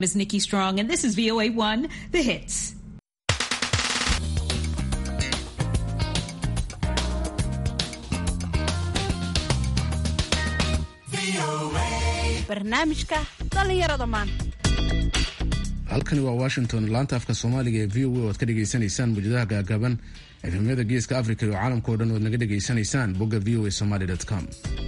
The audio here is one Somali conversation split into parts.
is Nikki Strong, and this is VOA One, the hits. barnaamijka dhallinyarada maanta halkani waa washington laanta afka soomaaliga ee v o a oad ka dhegaysanaysaan mujadaha gaagaaban efemyada geeska africa iyo caalamka o dhan oad naga dhegaysanaysaan bogga v o a somaly com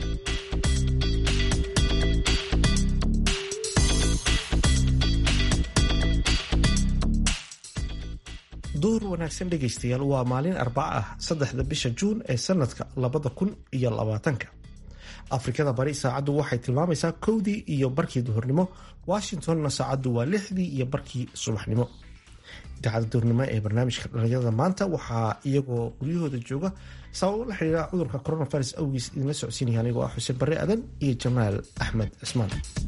duur wanaagsan dhegaystayaal waa maalin arbaca ah saddexda bisha juun ee sanadka labada kun iyo labaatanka afrikada bari saacaddu waxay tilmaamaysaa kowdii iyo barkii duhurnimo washingtonna saacaddu waa lixdii iyo barkii subaxnimo idaacada duhurnimo ee barnaamijka dhalinyarada maanta waxaa iyagoo guryahooda jooga sababo la xidhiira cudurka coronavirus awgiis idinla socodsiinaya anigoo ah xuseen barre adan iyo jamaal axmed cismaan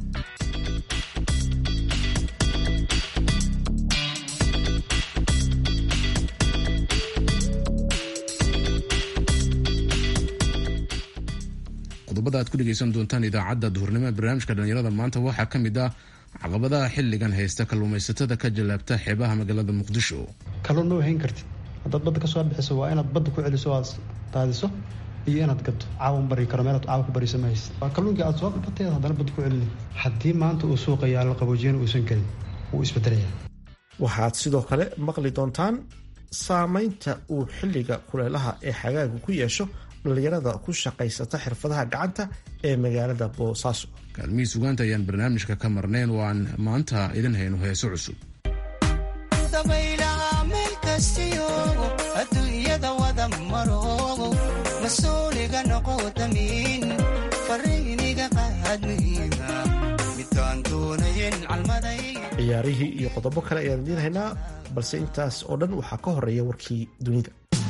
qodobada aad ku dhegaysan doontaan idaacadda duhurnimo ee barnaamijka dhalinyarada maanta waxaa ka mid ah caqabadaha xilligan haysta kalluumaysatada ka jallaabta xeebaha magaalada muqdisho kalluun ma wahayn kartid haddaad badda ka soo bixiso waa inaad badda ku celiso aad daadiso iyo inaad gadto caawan bari karo meelaad caawa ku bariso ma haysid waa kalluunkii aad soo qabateed haddana badda ku celini haddii maanta uu suuqa yaallo qaboojiyana uusan gelin wuu isbedelaya waxaad sidoo kale maqli doontaan saameynta uu xilliga kuleelaha ee xagaagu ku yeesho dhalinyarada ku shaqaysata xirfadaha gacanta ee magaalada boosaaso kaalmihii sugaanta ayaan barnaamijka ka marnayn oo aan maanta idin hayno heeso cusub dabaylaha meel kastiyo adduunyada wada maro mas-uuliga noqo damiin fariiniga qaadmiina midaan doonayen calmaday ciyaarihii iyo qodobo kale ayaan idiin haynaa balse intaas oo dhan waxaa ka horeeya warkii dunida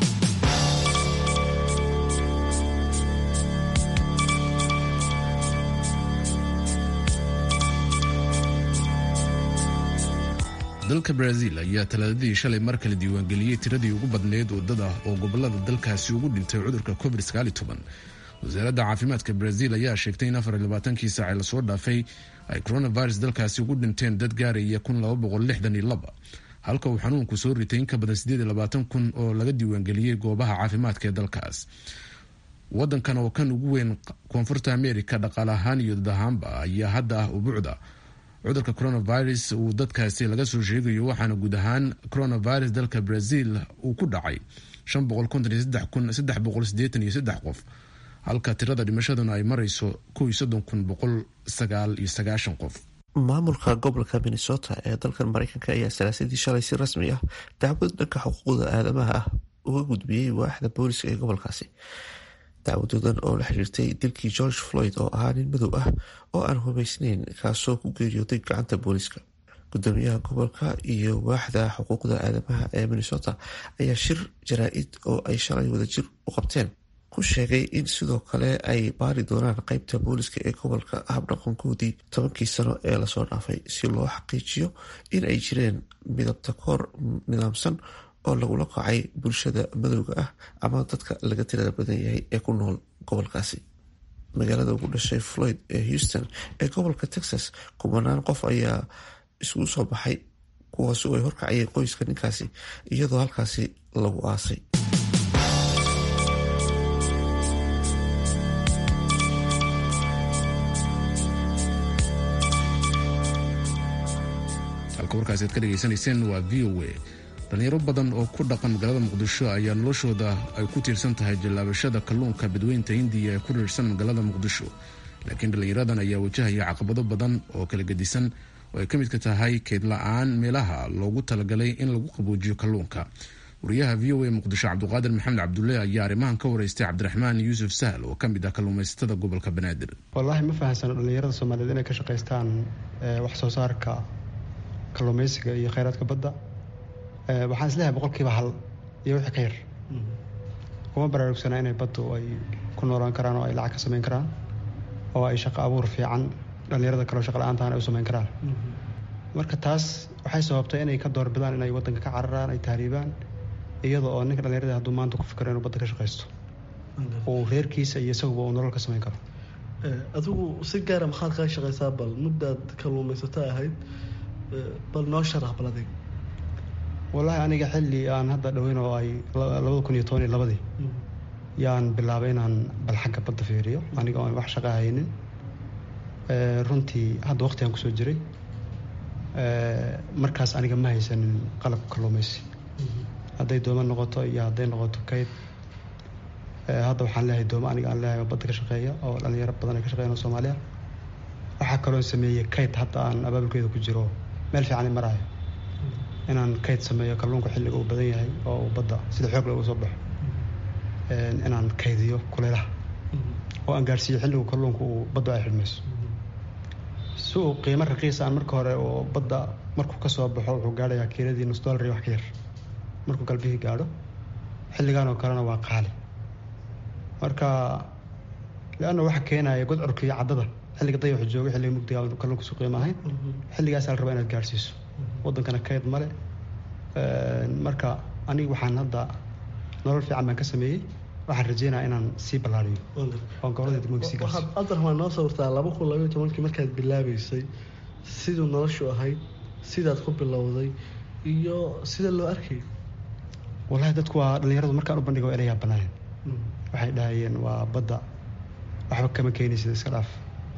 dalka brazil ayaa talaadadii shalay mar kale diiwaangeliyey tiradii ugu badneyd wadada oo gobolada dalkaasi ugu dhintay cudurka covid wasaaradda caafimaadka brazil ayaa sheegtay in afarlabaatankii saace lasoo dhaafay ay coronavirus dalkaasi ugu dhinteen dad gaaraya halka uu xanuunku soo ritay in ka badan kun oo laga diiwaangeliyey goobaha caafimaadka ee dalkaas wadankan oo kan ugu weyn koonfurta america dhaqaale ahaan iyo dad ahaanba ayaa hadda ah ubuucda cudurka coronavirus uu dadkaasi laga soo sheegayo waxaana guud ahaan coronavirus dalka brazil uu ku dhacay qof halka tirada dhimashaduna ay marayso qof maamulka gobolka minnesota ee dalkan mareykanka ayaa salaasadii shalay si rasmi ah dacwad dhanka xuquuqda aadamaha ah uga gudbiyey waaxda booliska ee gobolkaasi dacwadoodan oo la xiriirtay dilkii george floyd oo ahaa nin madow ah oo aan hubeysneyn kaasoo ku geeriyooday gacanta booliska gudoomiyaha gobolka iyo waaxda xuquuqda aadamaha ee minnesota ayaa shir jaraa-id oo ay shalay wadajir u qabteen ku sheegay in sidoo kale ay baari doonaan qeybta booliska ee gobolka habdhaqankoodii tobankii sano ee lasoo dhaafay si loo xaqiijiyo in ay jireen midabta koor nidaamsan oo lagula kacay bulshada madowga ah ama dadka laga tirada badan yahay ee ku nool gobolkaasi magaalada ugu dhashay floyd ee houston ee gobolka texas kubanaan qof ayaa isugu soo baxay kuwaasi oo ay horkacayeen qoyska ninkaasi iyadoo halkaasi lagu aasay halka warkaasi aad ka dhegaysanayseen waa v o a dhalinyaro badan oo ku dhaqan magaalada muqdisho ayaa noloshooda ay ku tiirsan tahay jallaabashada kalluunka badweynta hindiya ee ku riirsan magaalada muqdisho laakiin dhallinyaradan ayaa wajahaya caqabado badan oo kala gedisan oo ay ka midka tahay keyd la-aan meelaha loogu talagalay in lagu qaboojiyo kalluunka wariyaha v o a muqdisho cabduqaadir maxamed cabdulle ayaa arrimahan ka wareystay cabdiraxmaan yuusuf sahal oo ka mid ah kalluumaysatada gobolka banaadir wallaahi ma fahamsano dhallinyarada soomaaliyeed inay ka shaqaystaan wax soo saarka kalluumaysiga iyo kheyraadka badda waxaan isleeyahay boqolkiiba hal iyo wixii ka yar kuma baraarugsanaa inay baddu ay ku noolaan karaan oo ay lacag ka samayn karaan oo ay shaqo abuur fiican dhallinyarada kaleo shaqa la-aantaan ay u samayn karaan marka taas waxay sababtay inay ka doorbidaan inay waddanka ka cararaan ay tahriibaan iyada oo ninka dhallinyarada hadduu maanta ku fikiro inuu badda ka shaqaysto uu reerkiisa iyo isaguba uu nolol ka samayn karo adigu si gaara maxaad kaga shaqaysaa bal muddaad kalluumaysato ahayd bal noo sharax bal adig wallaahi aniga xilli aan hadda dhoweyn oo ay labada kun iyo toban iyo labadii yaan bilaabay inaan bal xagga badda fiiriyo aniga oon wax shaqa haynin runtii hadda waqtigaan kusoo jiray markaas aniga ma haysanin qalabka kalluumaysi hadday dooma noqoto iyo hadday noqoto kayd hadda waxaan leeyahay dooma aniga aan leeyahay oo badda ka shaqeeya oo dhalinyaro badan ay ka shaqeeyaan oo soomaaliya waxaa kaloo sameeyey kayd hadda aan abaabulkeeda ku jiro meel fiican i maraayo inaan kayd sameeyo kalluunka xilliga uu badan yahay oo uu badda sida xoog looga soo baxo inaan kaydiyo kuleylaha oo aan gaarsiiyo xilligu kalluunka uu badda ay xidhmayso si uu qiimo raqiis aan marka hore oo badda markuu ka soo baxo wuxuu gaadhayaa kiiladii nus dollar iyo wax ka yar markuu galbihii gaadho xilligan oo kalena waa qaali marka leanna waxa keenaya godcurka iyo caddada xilliga dayaxu jooga xilliga mugdiga kalluunka su qiimo ahayn xilligaasaa la rabaa inaad gaadhsiiso waddankana kayd male marka aniga waxaan hadda nolol fiican baan ka sameeyey waxaan rajeynaya inaan sii ballaariyo oo gobolada degmooyinka sii gaarsiiyo waxaad adarmaa noo sawirtaa laba kun labaiyo tobankii markaad bilaabeysay siduu noloshu ahayd sidaad ku bilowday iyo sida loo arkayay wallahi dadku waa dhalinyaradu markaan u bandhigo inayaa banaaneen waxay dhahayeen waa badda waxba kama keenaysid iska dhaaf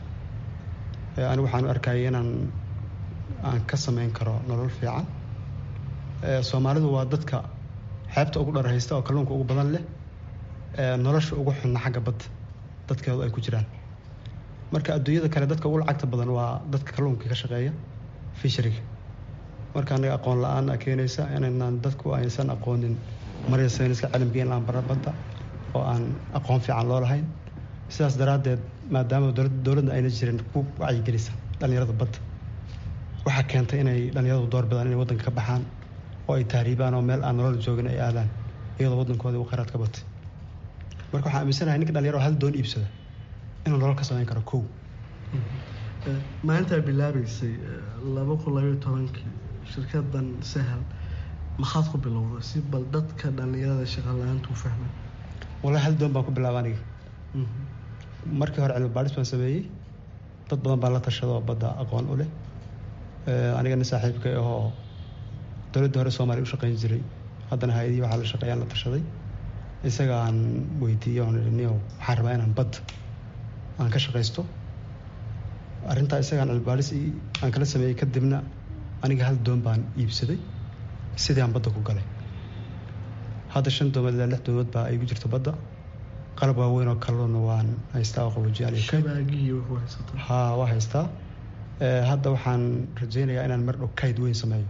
anigu waxaan u arkayay inaan aan ka samayn karo nolol fiican soomaalidu waa dadka xeebta ugu dhar haysta oo kalluunka ugu badan leh nolosha ugu xunna xagga badda dadkeedu ay ku jiraan marka adduunyada kale dadka ugu lacagta badan waa dadka kalluunka ka shaqeeya fishariga marka anaga aqoon la-aan a keenaysa inaynaan dadku aysan aqoonin marya sayniska caalamka in aan bara badda oo aan aqoon fiican loo lahayn sidaas daraaddeed maadaama dowladna ayna jirin ku wacyigelisa dhallinyarada badda waxaa keentay inay dhallinyaradu door bidaan inay waddanka ka baxaan oo ay tahriibaan oo meel aan nolol joogin ay aadaan iyadoo waddankoodii uu khayraad ka batay marka waxaan aaminsanahay ninka dhalinyaro hal doon iibsada inuu nolol ka samayn karo kow maalintaa bilaabeysay laba kun labayo tobankii shirkadan sahal maxaad ku bilowday si bal dadka dhalinyarada shaqa la-aantu u fahmay wallahi hal doon baan ku bilaaba aniga markii hore cilmi baadhis baan sameeyey dad badan baa la tashada oo badda aqoon u leh aniga nin saaxiibka ahoo dowladda hore soomaaliya u shaqeyn jiray haddana hay-adihii waxaa la shaqeeyaan la tashaday isaga aan weydiiyo oon ihi niyow waxaan rabaa inaan badda aan ka shaqaysto arrintaa isagaan cilmibaaris aan kala sameeyey kadibna aniga hal doon baan iibsaday sidii aan badda ku galay hadda shan doomood ilaa lix doomood baa igu jirta badda qalab waaweyn oo kalluuna waan haystaa oo qaboojiyaal ha waa haystaa hadda waxaan rajeynayaa inaan mar dhow kayd weyn sameeyo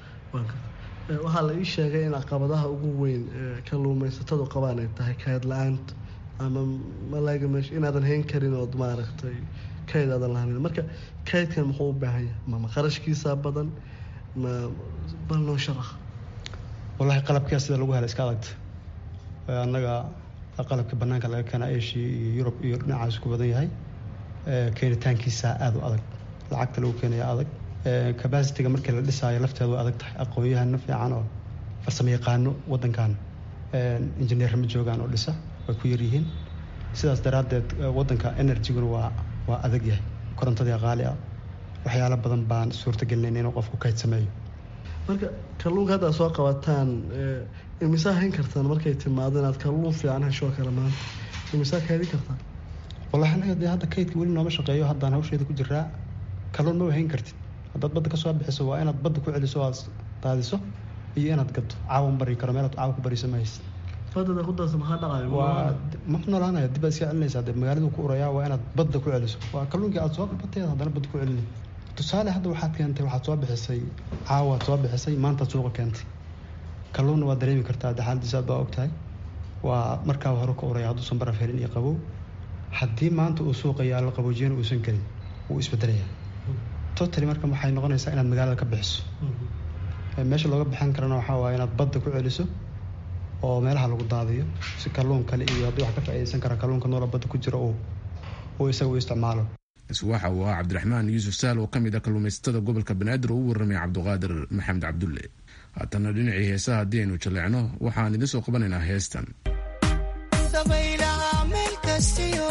waxaa la ii sheegay in caqabadaha ugu weyn kalluumaysatadu qabaan ay tahay kayd la-aanta ama malaaga meesha inaadan hayn karin ood maaragtay kayd aadan lahanin marka kaydkan muxuu u baahan yahay mama qarashkiisaa badan ma bal noo sharax wallahi qalabkia sida lagu hela iska adagta annaga qalabka banaanka laga keena asia iyo yurub iyo dhinacaas ku badan yahay keenitaankiisa aada u adag lacagta lagu keenaya adag cabacitiga markii la dhisaayo lafteeda way adag tahay aqoon-yahano fiican oo farsamo yaqaano waddankan injineer ma joogaan oo dhisa way ku yaryihiin sidaas daraaddeed waddanka enerjiguna waa waa adag yahay korontadii qaali ah waxyaalo badan baan suurtagelinayna inuu qofku kayd sameeyo marka kalluunka hadda soo qabataan imisaa hayn kartaan markay timaado inaad kalluun fiican heshoo kale maanta imisaa kaydin kartaan wallahi anaga dee hadda kaydka weli nooma shaqeeyo haddaan hawsheeda ku jiraa kalluun ma hayn kartid haddaad badda ka soo bixiso waa inaad badda ku celiso o aad daadiso iyo inaad gaddo caawan bari karo meelaad caawa ku bariso ma haysid badada ku darsa maxaa dhacayo waa ma noolaanaya dib baad iska celinaysaa dee magaaladu ku urayaa waa inaad badda ku celiso waa kalluunkii aad soo qabateed haddana badda ku celini tusaale hadda waxaad keentay waxaad soo bixisay caawaad soo bixisay maantaad suuqa keentay kalluunna waad dareemi kartaa de xaaladiisa aad baa ogtahay waa markaa hore ka uraya hadduusan baraf helin iyo qabow haddii maanta uu suuqa yaallo qaboojiyana uusan gelin wuu isbedelayaa totally marka waxay noqonaysaa inaad magaalada ka bixiso meesha looga bixin karana waxaa waaya inaad badda ku celiso oo meelaha lagu daadiyo si kalluun kale iyo haddii wax ka faa'iidaysan kara kalluunka noola badda ku jiro uu uu isaga u isticmaalo waxa uu ahaa cabdiraxmaan yuusuf saal oo ka mid ah kalluumaysatada gobolka banaadir oo u warramay cabduqaadir maxamed cabdulle haatana dhinacii heesaha haddii aynu jaleecno waxaan idiin soo qabanaynaa heestan dabaylaha meel kastiyo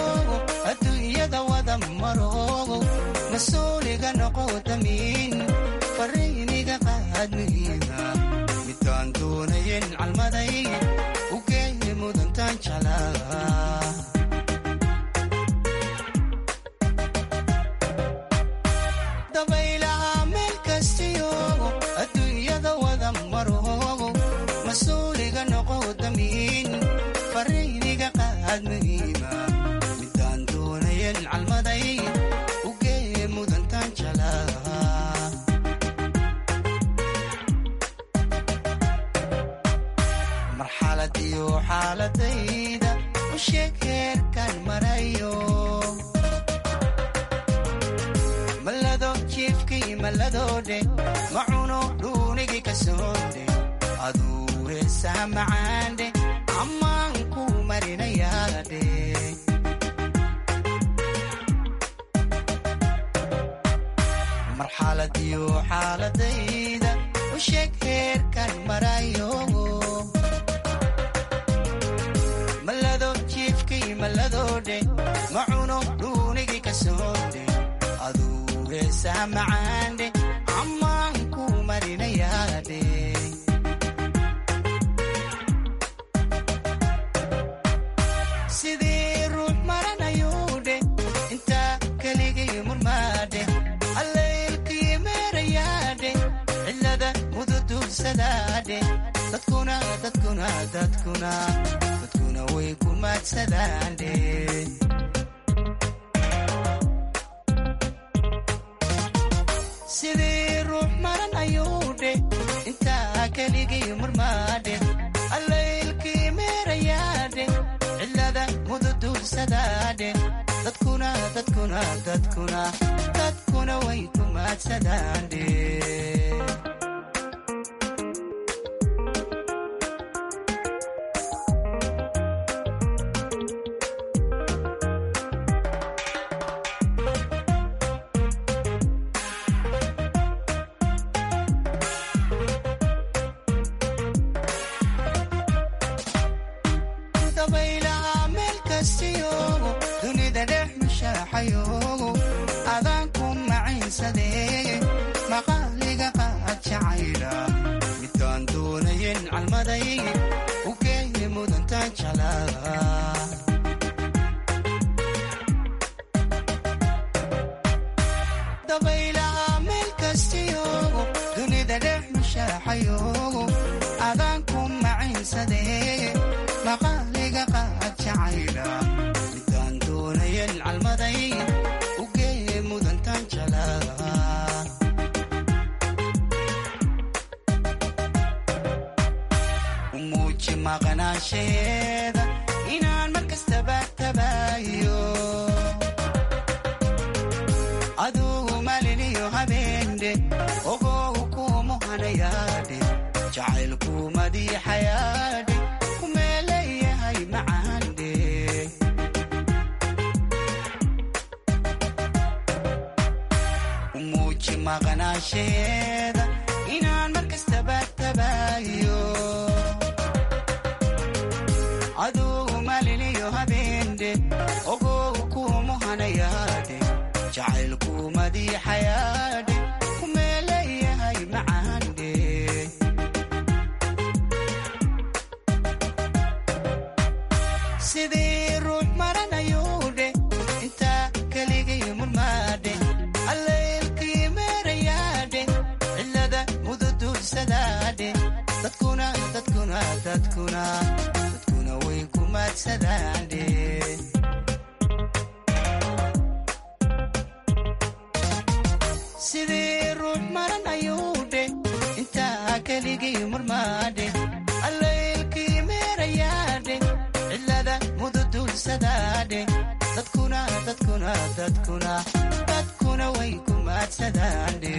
adduunyada wada maro mas-uuliga noqo damiin qaad muhiima midaan doonayen calmaday u geeye mudantaan jeclaa dabaylaha meel kastiyo adduunyada wada maroogo mas-uuliga noqo damiin fariiniga qaad muhiima midaan doonayen calmaday u geeye mudantaan jeclaa marxalad iyo xaaladayda u sheeg heerkaan marayo malado jiifkii malladoodhe macuno dhuunigii ka soodhe aduu heesaha macaandhe ammaan ku marinayaadhe marxalad iyo xaaladayda u sheeg heerkaan marayo malado jiifkii malladoodhe macuno dhuunigii ka soodhe aduu heesaha macaandhe ammaan ku marinayaadhe sidii ruux maranayuudhe intaa keligii murmaadhe allaylkii meerayaadhe cilada mududuursadaadhe dadkuna dadkuna dadkuna dadkuna way ku maadsadaandhe sidii ruux maran ayuudhe intaa keligii murmaadhe allaylkii meerayaadhe cilada mududuursadaadhe dadkuna dadkuna dadkuna dadkuna way ku maadsadaandhe dabaylaha meel kastiyo dunida dhex mushaaxayo adaan ku macaynsadee maqaaliga qaad jacayla midaan doonayen calmaday u geeye mudantaan jeclaa dabaylaha meel kastiyo dunida dhex mushaaxayo adaan ku macaynsadee maqaaliga qaad jacayla midaan doonayen calmaday u geeye mudantaan jeclaa u muuji maqnaansheeda inaan mar kastaba tabaayo adugu maliniyo habeendhe ogow kuumuhanayaadhe jacaylku madiixayaadhe kumeeleeyahay macaandhe u muuji maqnaansheeda inaan mar kastaba tabaayo adugu maliniyo habeendhe ogow kuumuhanayaadhe jacaylku madiixayaadhe kumeeleeyahay macaandhe sidii ruux maranayuudhe intaa keligii murmaadhe allaylkii meerayaadhe cilada mududuursadaadhe dadkuna dadkuna dadkuna dadkuna way ku maadsadaandhe sidii ruux maran ayuudhe intaa keligii murmaadhe allaylkii meerayaadhe cilada mududuursadaadhe dadkuna dadkuna dadkuna dadkuna way ku maadsadaandhe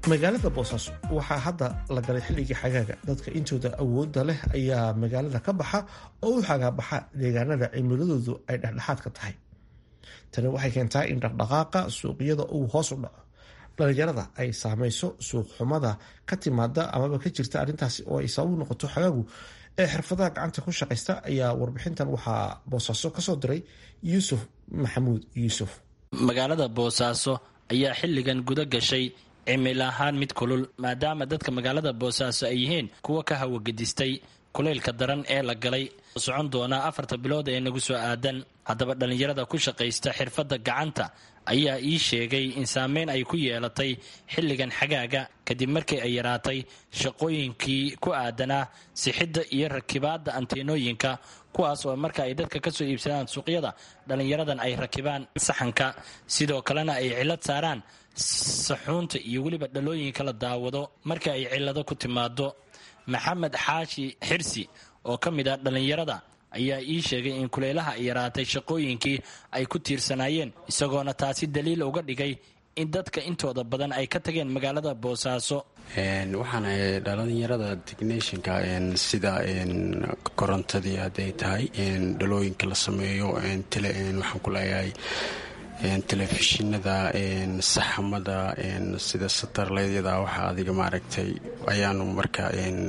magaalada boosaaso waxaa hadda la galay xilligii xagaaga dadka intooda awoodda leh ayaa magaalada ka baxa oo u xagaabaxa deegaanada cimiladoodu ay dhexdhexaadka tahay tani waxay keentaa in dhaqdhaqaaqa suuqyada uu hoos u dhaco dhalinyarada ay saameyso suuq xumada ka timaada amaba ka jirta arrintaasi oo ay sabab noqoto xagaagu ee xirfadaha gacanta ku shaqaysta ayaa warbixintan waxaa boosaaso kasoo diray yuusuf maxamuud yuusuf magaalada boosaaso ayaa xilligan guda gashay cimil ahaan mid kulul maadaama dadka magaalada boosaaso ay yihiin kuwa ka hawagedistay kulaylka daran ee la galay socon doonaa afarta bilood ee nagu soo aadan haddaba dhallinyarada ku shaqaysta xirfadda gacanta ayaa ii sheegay in saameyn ay ku yeelatay xilligan xagaaga kadib markii ay yaraatay shaqooyinkii ku aadanaa sixidda iyo rakibaadda anteenooyinka kuwaas oo marka ay dadka kasoo iibsadaan suuqyada dhallinyaradan ay rakibaan saxanka sidoo kalena ay cilad saaraan saxuunta iyo weliba dhalooyinka la daawado marka ay cilado ku timaado maxamed xaashi xirsi oo ka mid ah dhallinyarada ayaa ii sheegay in kulaylaha ay yaraatay shaqooyinkii ay ku tiirsanaayeen isagoona taasi daliil uga dhigay in dadka intooda badan ay ka tageen magaalada boosaaso waxaan dhalinyarada technishinka sida korontadii hadday tahay dhalooyinka la sameeyo waxaan ku leeyahay telefishinada saxamada sida satarleedyada waxa adiga maaragtay ayaanu marka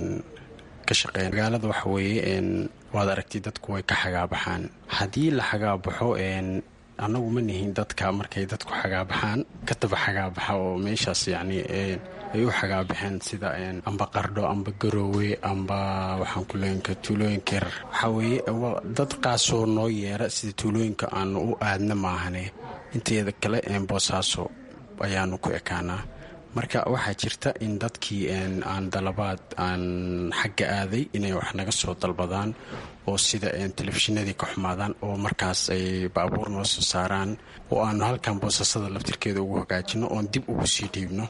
ka shaqeyn magaalada waxa weeye waad aragtay dadku way ka xagaabaxaan haddii la xagaabaxo annagu ma nihin dadka markay dadku xagaabaxaan kataba xagaabaxa oo meeshaas yacni ay u xagaabaxeen sida amba qardho amba garoowe amba waxaan ku leenka tuulooyinka yar waxaa weeye dad qaasoo noo yeera sida tuulooyinka aanu u aadna maahane inteeda kale boosaaso ayaanu ku ekaanaa marka waxaa jirta in dadkii aan dalabaad aan xagga aaday inay wax naga soo dalbadaan oo sida telefishinadii ka xumaadaan oo markaas ay baabuur noo soo saaraan oo aanu halkan boosasada laftirkeeda ugu hagaajino oon dib ugu sii dhiibno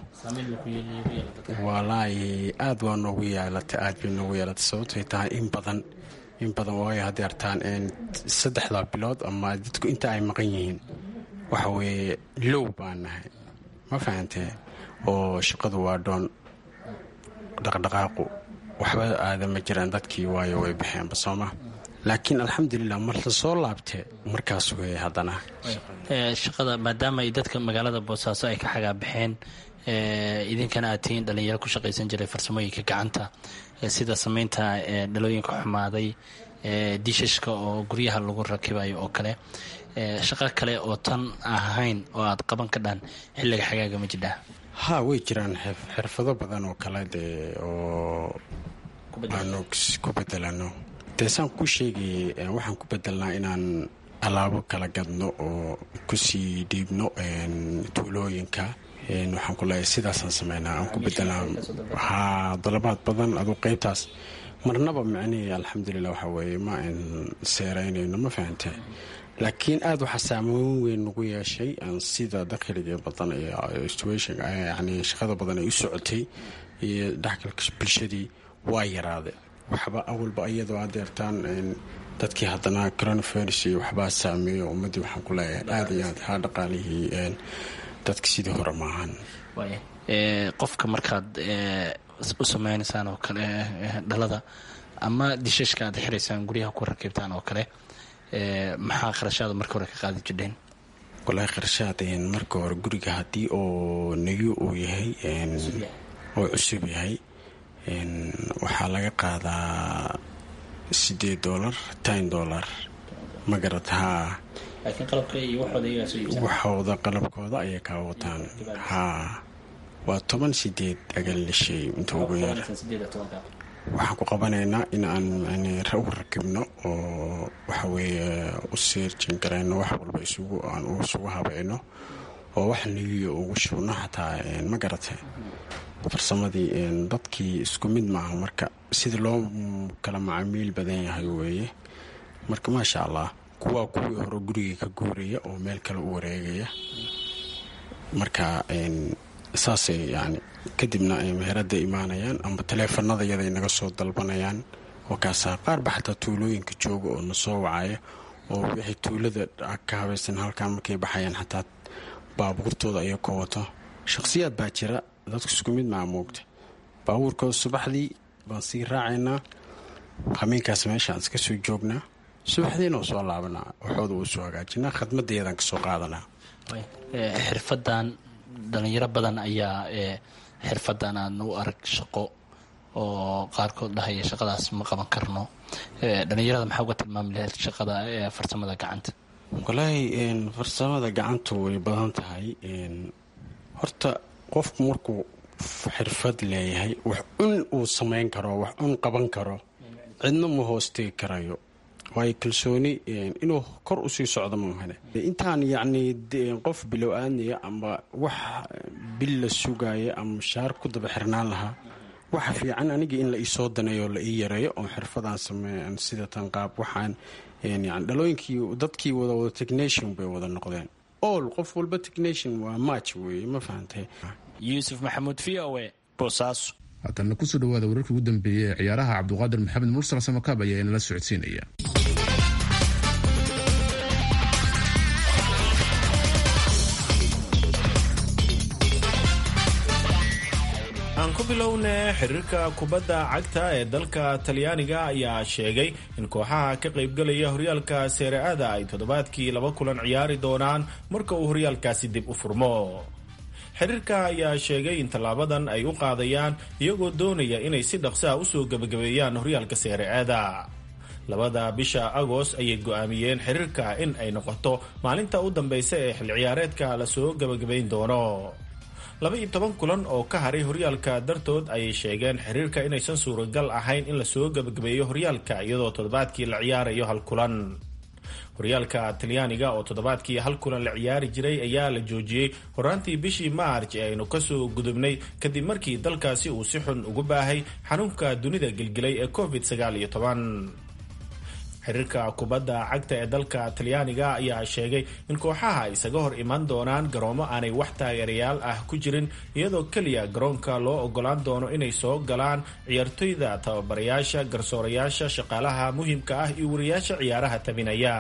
walaahi aad waa noogu yeelatay aad bay noogu yeelatay sababtay tahay in badan in badan waayo hadday artaan saddexdaa bilood ama dadku inta ay maqan yihiin waxa weeye low baan nahay ma fahantee oo shaqadu waa dhoon dhaqdhaqaaqu waxba aada ma jiraan dadkii waayo way baxeenba sooma laakiin alxamdulilah mar la soo laabtee markaas weeye haddana shaqada maadaama ay dadka magaalada boosaaso ay ka xagaabaxeen idinkana aad tihiin dhalinyaro ku shaqaysan jiray farsamooyinka gacanta sida sameynta dhalooyinka xumaaday dishashka oo guryaha lagu rakibayo oo kale shaqo kale oo tan ahayn oo aad qaban ka dhaan xilliga xagaaga ma jidhaa ha way jiraan xirfado badan oo kale dee oo aanu ku bedelano dee saan ku sheegay waxaan ku bedelnaa inaan alaabo kala gadno oo kusii dhiibno tuulooyinka waxaan ku leeyahay sidaasaan sameynaa aan ku bedelnaa haa dalabaad badan aduu qeybtaas marnaba micnihii alxamdulilah waxaa weeye ma aan seeraynayno ma fahante laakiin aada waxaa saameyn weyn nagu yeeshay sida dakhliga badan situation yani shaqada badan ay u socotay iyo dhexgalka bulshadii waa yaraade waxba awalba iyadoo adeertaan dadkii haddana coronavirus iyo waxbaa saameeyo ummaddii waxaan ku leeyahay aada iyo aad haa dhaqaalihii dadka sidii hore maahan qofka markaad u sameynaysaan oo kale dhalada ama dishashka aad xiraysaan guryaha ku rakibtaan oo kale maxaa kharashaada marka hore ka qaadi jirdheen walaahi kharashaad marka hore guriga haddii oo nagyo uu yahay oo cusub yahay waxaa laga qaadaa sideed dolar tin dolar ma garat haa waxooda qalabkooda ayay kaa wataan haa waa toban sideed agalishay inta ugu yar waxaan ku qabanaynaa in aan u rakibno oo waxaweeye u siirjin garayno wax walba aan isugu habayno oo wax nigiyo ugu shubno xataa ma garatay farsamadii dadkii isku mid maaha marka sida loo kala macaamiil badan yahay weeye marka maasha allah kuwaa kuwii hore gurigii ka guuraya oo meel kale u wareegaya marka saasay yani kadibna ay meherada imaanayaan amba taleefanada yaday naga soo dalbanayaan oo kaasaa qaarba xataa tuulooyinka jooga oo na soo wacaya oo wixii tuulada ka habaysan halkan markay baxayaan xataa baabuurtooda ayay ka wato shaqsiyaad baa jira dadku isku mid maa moogta baabuurkooda subaxdii baan sii raacaynaa hameenkaas meeshaan iska soo joognaa subaxdiina soo laabanaa waxooda uu soo hagaajinaa khadmadeedaan kasoo qaadanaa xirfadan dhalinyaro badan ayaa xirfadan aan u arag shaqo oo qaarkood dhahaya shaqadaas ma qaban karno dhalinyarada maxaa uga tilmaami lahayd shaqada farsamada gacanta walaahi farsamada gacantu way badan tahay horta qofku markuu xirfad leeyahay wax un uu samayn karo wax un qaban karo cidna ma hoostegi karayo waayo kalsooni inuu kor usii socdo maahane intaan yacni qof bilow aadnaya ama wax bil la sugaya ama mushaar ku daba xirnaan lahaa waxa fiican aniga in la iisoo daneeyo la ii yareeyo oo xirfadaan sameeyan sida tan qaab waxaan yani dhalooyinkii dadkii wada wada technation bay wada noqdeen all qof walba technation waa match weeye ma fahantay yuusuf maxamuud v o e boosaaso haatana kusoo dhawaada wararkii ugu dambeeyey ee ciyaaraha cabduqaadir maxamed mursal samakaab ayaa inala socodsiinaya aan ku bilowne xiriirka kubadda cagta ee dalka talyaaniga ayaa sheegay in kooxaha ka qaybgalaya horyaalka seere-ada ay toddobaadkii laba kulan ciyaari doonaan marka uu horyaalkaasi dib u furmo xiriirka ayaa sheegay in tallaabadan ay u qaadayaan iyagoo doonaya inay si dhaqsa ah usoo gebagabeeyaan horyaalka seere-ada labada bisha agost ayay go-aamiyeen xiriirka in ay noqoto maalinta u dambeysa ee xil ciyaareedka lasoo gebagabayn doono laba iyo toban kulan oo ka haray horyaalka dartood ayay sheegeen xiriirka inaysan suuragal ahayn in lasoo gebagabeeyo horyaalka iyadoo toddobaadkii la ciyaarayo hal kulan horyaalka talyaaniga oo toddobaadkii hal kulan la ciyaari jiray ayaa la joojiyey horaantii bishii maarj ee aynu kasoo gudubnay kadib markii dalkaasi uu si xun ugu baahay xanuunka dunida gelgelay ee covid sagaal iyo toban xiriirka kubadda cagta ee dalka talyaaniga ayaa sheegay in kooxaha isaga hor iman doonaan garoomo aanay wax taageerayaal ah ku jirin iyadoo keliya garoonka loo ogolaan doono inay soo galaan ciyaartoyda tababarayaasha garsoorayaasha shaqaalaha muhiimka ah iyo wariyaasha ciyaaraha tabinaya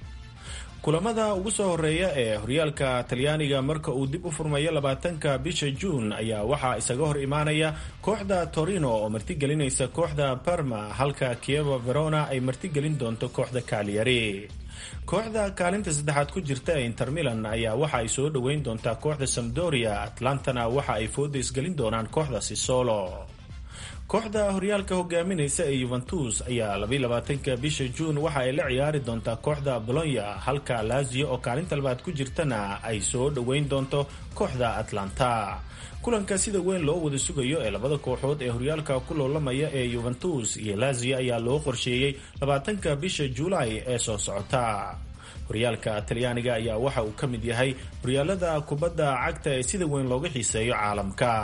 kulamada ugu soo horeeya ee horyaalka talyaaniga marka uu dib u furmayo labaatanka bisha juun ayaa waxaa isaga hor imaanaya kooxda torino oo martigelinaysa kooxda parma halka kievo verona ay martigelin doonto kooxda kaaliyari kooxda kaalinta saddexaad ku jirta ee inter milan ayaa waxa ay soo dhoweyn doontaa kooxda samdoria atlantana waxa ay foodays gelin doonaan kooxda sisolo kooxda horyaalka hogaaminaysa ee yuventus ayaa labaatanka bisha juun waxa ay la ciyaari doontaa kooxda bolonya halka lazio oo kaalinta labaad ku jirtana ay soo dhoweyn doonto kooxda atlanta kulanka sida weyn loo wada sugayo ee labada kooxood ee horyaalka ku loolamaya ee yuventus iyo lazio ayaa loo qorsheeyey labaatanka bisha juulaay ee soo socota horyaalka talyaaniga ayaa waxa uu ka mid yahay horyaalada kubadda cagta ee sida weyn looga xiiseeyo caalamka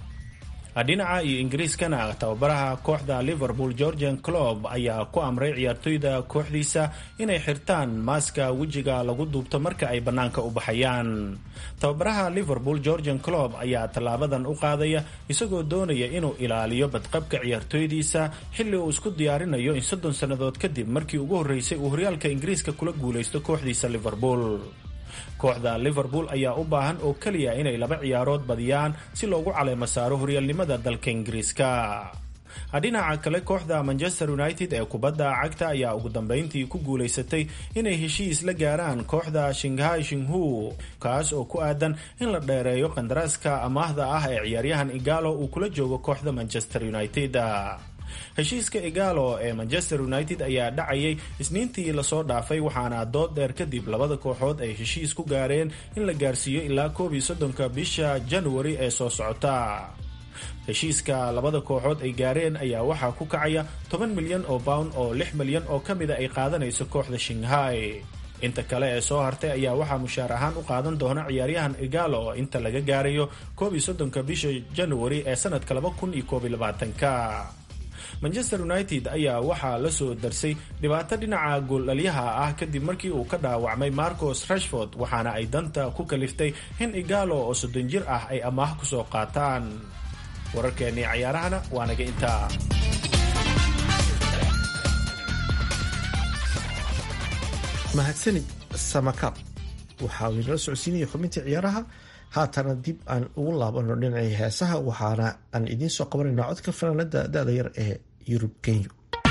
dhinaca iyo ingiriiskana tababaraha kooxda liverpool georgian clob ayaa ku amray ciyaartoyda kooxdiisa inay xirtaan maaska wejiga lagu duubto marka ay bannaanka u baxayaan tababaraha liverpool georgian clob ayaa tallaabadan u qaadaya isagoo doonaya inuu ilaaliyo badqabka ciyaartoydiisa xilli uu isku diyaarinayo in soddon sannadood kadib markii ugu horreysay uu horyaalka ingiriiska kula guulaysto kooxdiisa liverpool kooxda liverpool ayaa u baahan oo keliya inay laba ciyaarood badiyaan si loogu caleemo saaro horyaalnimada dalka ingiriiska dhinaca kale kooxda manchester united ee kubadda cagta ayaa ugu dambeyntii ku guulaysatay inay heshiis la gaaraan kooxda shinghai shinghu kaas oo ku aadan in la dheereeyo qandaraaska amaahda ah ee ciyaaryahan igalo uu kula joogo kooxda manchester united heshiiska igalo ee manchester united ayaa dhacayay isniintii lasoo dhaafay waxaana dood dheer kadib labada kooxood ay heshiis ku gaareen in la gaarsiiyo ilaa koob iyo soddonka bisha januari ee soo socota heshiiska labada kooxood ay gaareen ayaa waxaa ku kacaya toban milyan oo pound oo lix milyan oo ka mida ay qaadanayso kooxda shinghai inta kale ee soo hartay ayaa waxaa mushaar ahaan u qaadan doona ciyaaryahan igalo oo inta laga gaarayo koob iyo soddonka bisha januari ee sanadka laba kun iyo koob iyo labaatanka manchester united ayaa waxaa la soo darsay dhibaato dhinaca gooldhalyaha ah kadib markii uu ka dhaawacmay marcos rashford waxaana ay danta ku kaliftay in igalo oo soddon jir ah ay amaah kusoo qaataan wararkeennii cayaarahana waa naga intaa mahadsanid samakaab waxa uu inala socodsiinaya xubintii ciyaaraha haatana dib aan ugu laabano dhinacii heesaha waxaana aan idiin soo qabanayna codka fanaanada da-da yar ee yurub kenya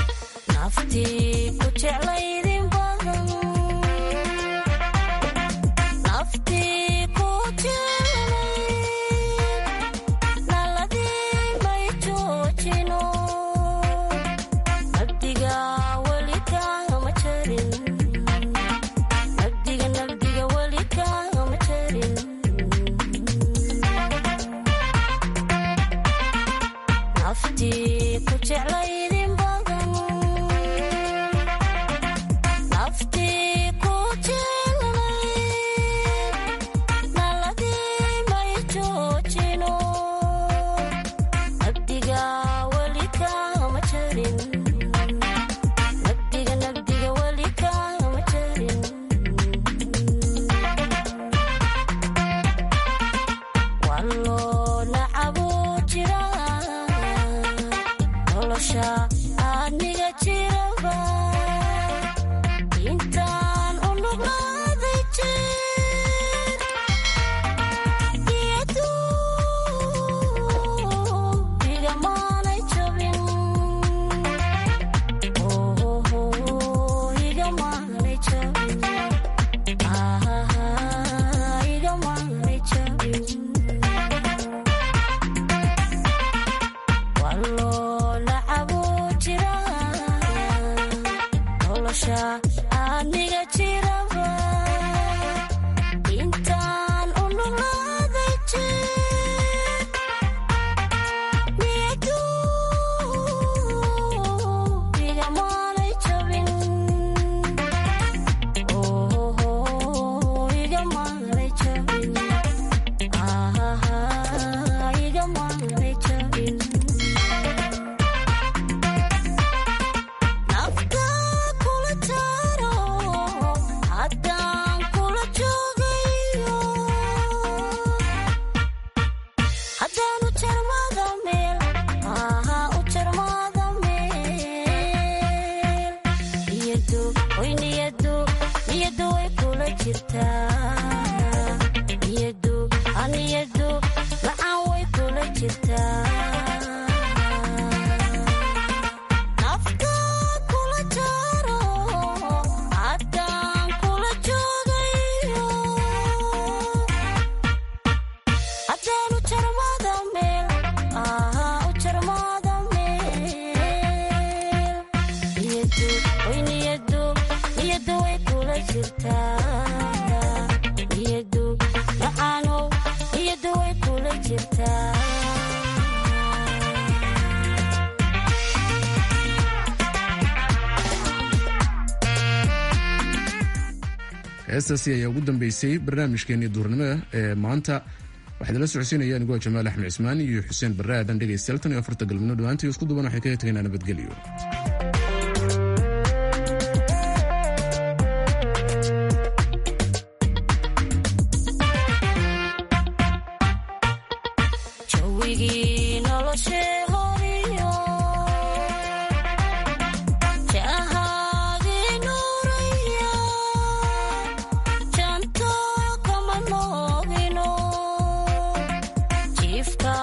heestaasi ayaa ugu dambeysay barnaamijkeenii duurnimada ee maanta waxaad la socodsiinaya anigoo jamaal axmed cismaan iyo xuseen barre aadan dhegaystayaal tan iyo afarta galmino dhowaantii isku duban waxay kaga tegaynaa nabadgelyo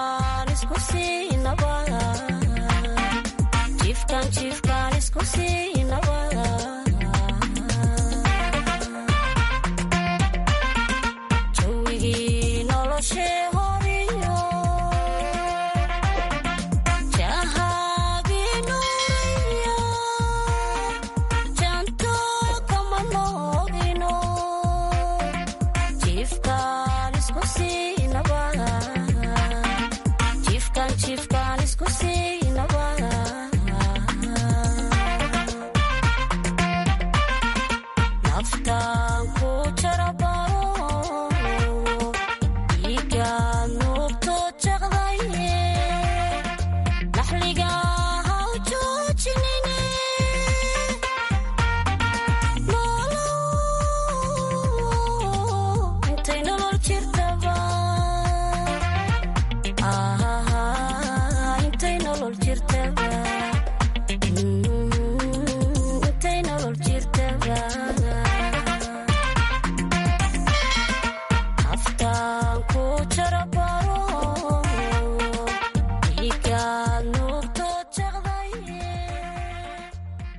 Chiefkan isku sii